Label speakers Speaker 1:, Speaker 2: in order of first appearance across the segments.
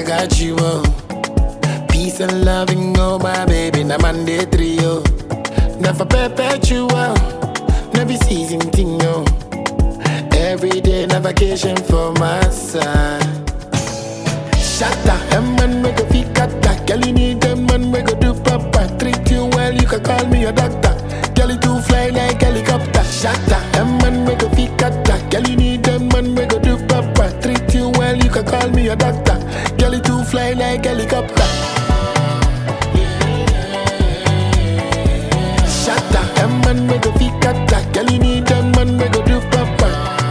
Speaker 1: got you, oh. Peace and loving, oh my baby, na Monday trio. Never perpetual, never season thing, no. Every day, na vacation for my side. Shatta, a man we go fit kata. Girl, you need a man we go do papa. Treat you well, you can call me a doctor. Girl, you too fly like helicopter. Shatta, a man we go fit kata. Girl, you need a man we go do papa. Treat you well, you can call me a doctor. Girl, you too fly like helicopter. Shatta, a man we go fit kata. Girl, you need a man we go do papa.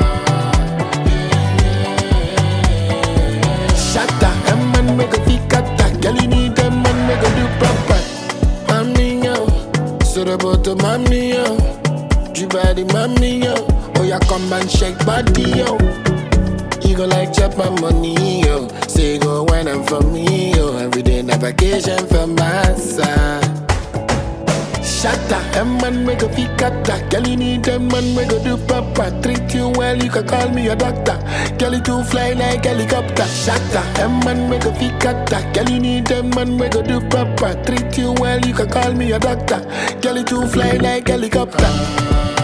Speaker 1: Shatta, a man make a fit kata. Girl, you need a man make a do proper. Mami yo, so the bottom mami yo, you body mami yo. Oh yeah, come and shake body yo. You go like chop my money yo. Say go wine and for me yo. Every day na vacation for my side. Shatta, a man make a fit kata. Girl, you need a man make a do papa. Treat you well, you can call me a doctor. Girl, you too fly like helicopter. Shatta, a man make a fit kata. Girl, you need a man make a do papa. Treat you well, you can call me a doctor. Girl, you too fly like helicopter.